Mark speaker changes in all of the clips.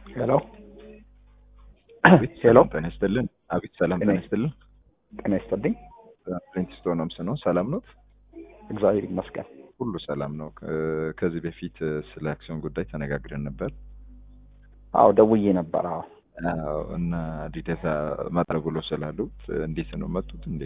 Speaker 1: ሄሎ
Speaker 2: አቤት
Speaker 1: ሄሎ
Speaker 2: ሰላም ጤና ይስጥልን። አቤት ሰላም ጤና ይስጥልን።
Speaker 1: ጤና ይስጥልኝ።
Speaker 2: ፕሪንስቶን ነው ነው ሰላም ነው?
Speaker 1: እግዚአብሔር ይመስገን።
Speaker 2: ሁሉ ሰላም ነው። ከ- ከዚህ በፊት ስለ አክሲዮን ጉዳይ ተነጋግረን ነበር
Speaker 1: አዎ ደውዬ ነበር። አዎ
Speaker 2: አዎ፣ እና ዲቴታ ማድረግ ብሎ ስላሉት እንዴት ነው መጡት እንዴ?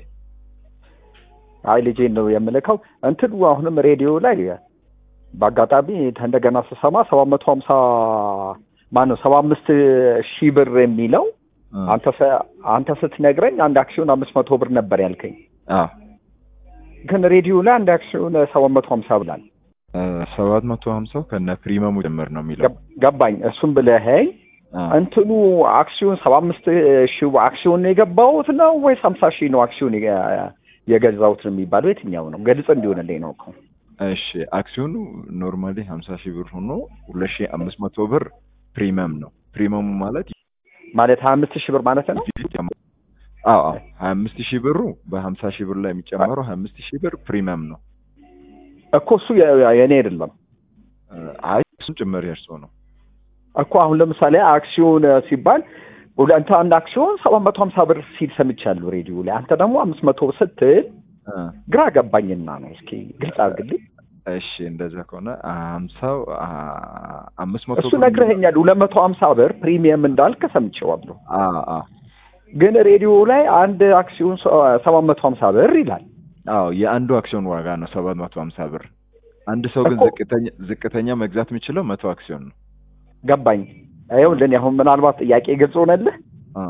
Speaker 1: አይ ልጄን ነው የምልከው። እንትኑ አሁንም ሬዲዮ ላይ በአጋጣሚ እንደገና ስሰማ ሰባት መቶ ሀምሳ ማነው ሰባ አምስት ሺህ ብር የሚለው አንተ ሰ- አንተ ስትነግረኝ አንድ አክሲዮን አምስት መቶ ብር ነበር ያልከኝ፣
Speaker 2: አዎ
Speaker 1: ግን ሬዲዮ ላይ አንድ አክሲዮን ሰባት መቶ ሀምሳ ብላል።
Speaker 2: ሰባት መቶ ሀምሳው ከነ ፕሪመሙ ጭምር ነው የሚለው
Speaker 1: ገብ- ገባኝ። እሱም ብለኸኝ
Speaker 2: አዎ።
Speaker 1: እንትኑ አክሲዮን ሰባ አምስት ሺህ አክሲዮን የገባሁት ነው ወይስ ሀምሳ ሺህ ነው አክሲዮን የገ- የገዛሁት ነው የሚባለው? የትኛው ነው? ግልጽ እንዲሆንልኝ ነው እኮ።
Speaker 2: እሺ አክሲዮኑ ኖርማሊ ሀምሳ ሺህ ብር ሆኖ ሁለት ሺህ አምስት መቶ ብር ፕሪመም ነው። ፕሪመሙ ማለት
Speaker 1: ማለት ሀያ አምስት ሺህ ብር ማለት ነው።
Speaker 2: አዎ አዎ ሀያ አምስት ሺህ ብሩ በሀምሳ ሺህ ብር ላይ የሚጨመረው ሀያ አምስት ሺህ ብር ፕሪመም ነው።
Speaker 1: እኮ እሱ የ- የእኔ አይደለም
Speaker 2: አይ እሱም ጭምር የእርሶ ነው።
Speaker 1: እኮ አሁን ለምሳሌ አክሲዮን ሲባል ሁለ- አንተ አንድ አክሲዮን ሰባት መቶ ሀምሳ ብር ሲል ሰምቻለሁ ሬዲዮ ላይ። አንተ ደግሞ አምስት መቶ ስትል
Speaker 2: አ፣
Speaker 1: ግራ ገባኝና ነው። እስኪ ግልጽ አድርግልኝ።
Speaker 2: እሺ እንደዛ ከሆነ ሀምሳው አ፣ አምስት መቶ
Speaker 1: እሱ
Speaker 2: ብር-
Speaker 1: ነግረኸኛል። ሁለት መቶ ሀምሳ ብር ፕሪሚየም እንዳልክ ሰምቼዋለሁ።
Speaker 2: አ አ
Speaker 1: ግን ሬዲዮ ላይ አንድ አክሲዮን ሰባት መቶ ሀምሳ ብር ይላል።
Speaker 2: አዎ የአንዱ አክሲዮን ዋጋ ነው ሰባት መቶ ሀምሳ ብር። አንድ ሰው ግን
Speaker 1: እኮ-
Speaker 2: ዝቅተኛ ዝቅተኛ መግዛት የሚችለው መቶ አክሲዮን ነው።
Speaker 1: ገባኝ። ይኸውልህ እኔ አሁን ምናልባት ጥያቄ ግልጽ ሆነልህ።
Speaker 2: አ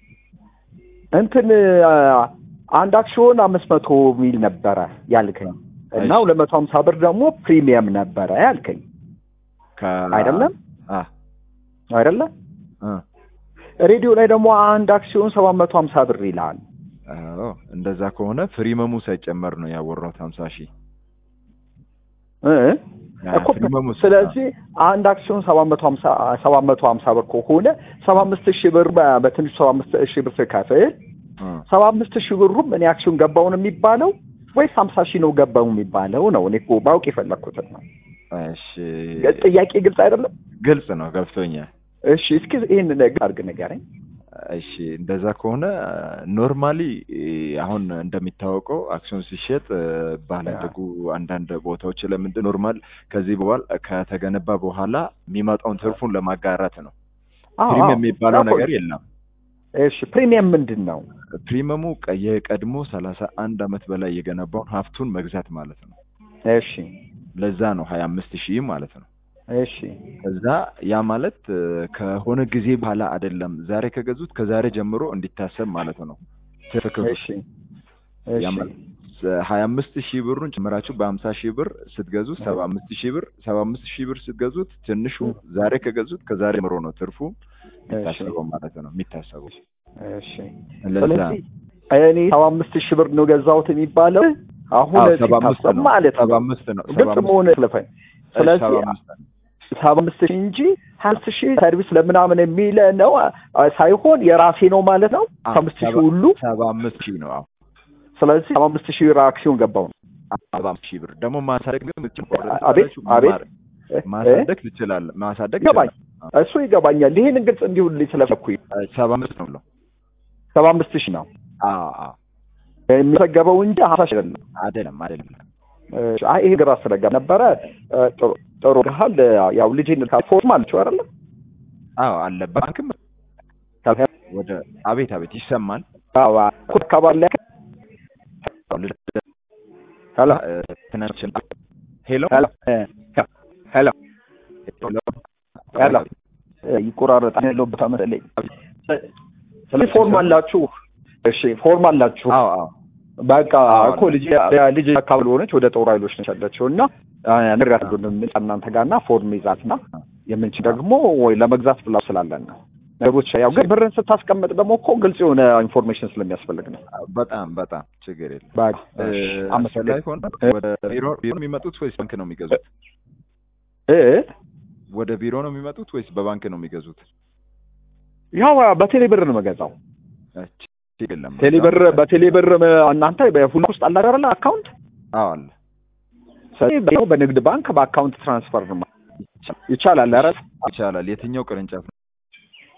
Speaker 1: እንትን አ፣ አንድ አክሲዮን አምስት መቶ ሚል ነበረ ያልከኝ እና
Speaker 2: እሺ።
Speaker 1: ሁለት መቶ ሀምሳ ብር ደግሞ ፕሪሚየም ነበረ ያልከኝ
Speaker 2: ከ
Speaker 1: አይደለም
Speaker 2: አ
Speaker 1: አይደለም።
Speaker 2: አ
Speaker 1: ሬዲዮ ላይ ደግሞ አንድ አክሲዮን ሰባት መቶ ሀምሳ ብር ይላል።
Speaker 2: አዎ እንደዛ ከሆነ ፕሪመሙ ሳይጨመር ነው ያወራሁት ሀምሳ ሺህ
Speaker 1: እ?
Speaker 2: ያ
Speaker 1: እኮ
Speaker 2: ፕሪመሙ
Speaker 1: ስለዚህ አንድ አክሲዮን ሰባት መቶ ሀምሳ ሰባት መቶ ሀምሳ ብር ከሆነ ሰባ አምስት ሺህ ብር በ- በትንሹ ሰባ አምስት ሺህ ብር ስከፍል
Speaker 2: አ
Speaker 1: ሰባ አምስት ሺህ ብሩም እኔ አክሲዮን ገባው ነው የሚባለው ወይስ ሀምሳ ሺህ ነው ገባው የሚባለው ነው? እኔ እኮ ባውቅ የፈለግኩትን ነው።
Speaker 2: እሺ
Speaker 1: ጥያቄ ግልጽ አይደለም።
Speaker 2: ግልጽ ነው ገብቶኛል።
Speaker 1: እሺ እስኪ ይህን ነገር አድርግ ንገረኝ።
Speaker 2: እሺ እንደዛ ከሆነ ኖርማሊ አሁን እንደሚታወቀው አክሲዮን ሲሸጥ ባላደጉ አንዳንድ ቦታዎች ለምንድን ኖርማል ከዚህ በኋላ ከተገነባ በኋላ የሚመጣውን ትርፉን ለማጋራት ነው።
Speaker 1: አዎ፣
Speaker 2: ፕሪሚየም
Speaker 1: አዎ።
Speaker 2: የሚባለው
Speaker 1: አዎ።
Speaker 2: ነገር የለም።
Speaker 1: እሺ ፕሪሚየም ምንድን ነው?
Speaker 2: ፕሪሚየሙ ቀ- የቀድሞ ሰላሳ አንድ አመት በላይ የገነባውን ሀብቱን መግዛት ማለት ነው።
Speaker 1: እሺ
Speaker 2: ለዛ ነው ሀያ አምስት ሺህ ማለት ነው።
Speaker 1: እሺ
Speaker 2: ከዛ ያ ማለት እ፣ ከሆነ ጊዜ በኋላ አይደለም ዛሬ ከገዙት ከዛሬ ጀምሮ እንዲታሰብ ማለት ነው። ትክክል
Speaker 1: እሺ እሺ
Speaker 2: ሀያ አምስት ሺህ ብሩን ጨምራችሁ በሀምሳ ሺህ ብር ስትገዙት ሰባ አምስት ሺህ ብር ሰባ አምስት ሺህ ብር ስትገዙት ትንሹ ዛሬ ከገዙት ከዛሬ ጀምሮ ነው ትርፉ የሚታሰበው ማለት ነው የሚታሰበው።
Speaker 1: እሺ
Speaker 2: ለዛ
Speaker 1: ስለዚህ እኔ ሰባ አምስት ሺህ ብር ነው ገዛሁት የሚባለው አሁን
Speaker 2: አዎ፣ ሰባ አምስት
Speaker 1: ሲታሰብ
Speaker 2: ነው
Speaker 1: ማለት
Speaker 2: ሰባ
Speaker 1: ነው።
Speaker 2: አምስት ነው ሰባ
Speaker 1: ግልጽ
Speaker 2: አምስት
Speaker 1: መሆን ስለፈኝ
Speaker 2: ሰባ
Speaker 1: ስለዚህ
Speaker 2: አምስት ነው።
Speaker 1: ሰባ አምስት ሺህ እንጂ ሀያ አምስት ሺህ ሰርቪስ ለምናምን የሚለ ነው አ- ሳይሆን የራሴ ነው ማለት ነው።
Speaker 2: አዎ፣
Speaker 1: አምስት ሺህ
Speaker 2: ሰባ-
Speaker 1: ሁሉ
Speaker 2: ሰባ አምስት ሺህ ነው። አዎ
Speaker 1: ስለዚህ ሰባ አምስት ሺህ ብር አክሲዮን ገባው ነው።
Speaker 2: ሰባ አምስት ሺህ ብር ደግሞ ማሳደግ ግን
Speaker 1: አቤት አቤት
Speaker 2: ማሳደግ ትችላለህ። ማሳደግ
Speaker 1: ይገባኝ
Speaker 2: ትችላለህ።
Speaker 1: እሱ ይገባኛል። ይህንን ግልጽ እንዲሁልኝ ስለፈኩኝ
Speaker 2: እ፣ ሰባ አምስት ነው ብለው
Speaker 1: ሰባ አምስት ሺህ ነው
Speaker 2: አዎ አዎ
Speaker 1: የሚዘገበው እንጂ ሀምሳ ሺህ አይደለም።
Speaker 2: አይደለም አይደለም
Speaker 1: እሺ፣ አይ ይሄ ግራ ስለጋ ነበረ። እ፣ ጥሩ ጥሩ ግሃል ያው ልጅን ፎርም አለችው አይደለ?
Speaker 2: አዎ አለ ባንክም ወደ አቤት አቤት ይሰማል።
Speaker 1: አዎ አካባቢ ላይ ሄሎ
Speaker 2: እ፣ ትናንትና ሄሎ
Speaker 1: ሄሎ እ፣ ሄሎ ሄሎ እ፣ ይቆራረጣል ያለው ቦታ መሰለኝ። ስለዚህ ፎርም አላችሁ? እሺ ፎርም አላችሁ?
Speaker 2: አዎ አዎ
Speaker 1: በቃ
Speaker 2: አዎ፣
Speaker 1: እኮ ልጅ ልጅ አካባቢ ሆነች ወደ ጦር ኃይሎች ነች ያለችው እና ንሪያት እናንተ ጋር እና ፎርም ይዛት እና የምንችል ደግሞ ወይ ለመግዛት ብላ ስላለን ነው ነገሮች ያው ግን ብርን ስታስቀምጥ ደግሞ እኮ ግልጽ የሆነ ኢንፎርሜሽን ስለሚያስፈልግ ነው።
Speaker 2: በጣም በጣም ችግር የለም።
Speaker 1: በቃ
Speaker 2: እ፣
Speaker 1: እሺ፣
Speaker 2: አስፈላጊ
Speaker 1: አመሰግናለሁ።
Speaker 2: ከሆነ ወደ ቢሮ ቢሮ ነው የሚመጡት ወይስ ባንክ ነው የሚገዙት?
Speaker 1: እ
Speaker 2: ወደ ቢሮ ነው የሚመጡት ወይስ በባንክ ነው የሚገዙት?
Speaker 1: ያው በቴሌ ብር ነው የምገዛው።
Speaker 2: እ፣ ችግር የለም።
Speaker 1: ቴሌ ብር በቴሌ ብር እናንተ በሁሉ ውስጥ አለ አይደለ አካውንት
Speaker 2: አዎ አለ
Speaker 1: ስለዚህ በንግድ ባንክ በአካውንት ትራንስፈር ነው ይቻላል። ኧረ
Speaker 2: ይቻላል። የትኛው ቅርንጫፍ ነው?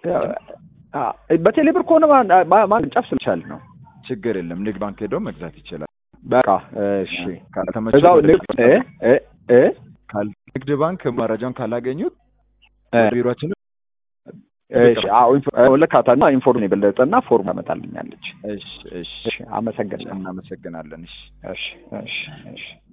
Speaker 1: አ- በቴሌብር ከሆነ ማ- ማ- ማንጫፍ ስልቻል ነው።
Speaker 2: ችግር የለም። ንግድ ባንክ ሄዶ መግዛት ይችላል።
Speaker 1: በቃ እሺ።
Speaker 2: ካልተመቸው
Speaker 1: እዛው
Speaker 2: ወደ
Speaker 1: ንግድ እ እ እ
Speaker 2: ካል- ንግድ ባንክ መረጃውን ካላገኙት
Speaker 1: እ
Speaker 2: ቢሮችን
Speaker 1: እሺ አዎ ኢንፎ- ልካታና ኢንፎርም የበለጠና ፎርም ታመጣልኛለች።
Speaker 2: እሺ እሺ
Speaker 1: እሺ አመሰግናለሁ።
Speaker 2: እናመሰግናለን። እሺ
Speaker 1: እሺ እሺ እሺ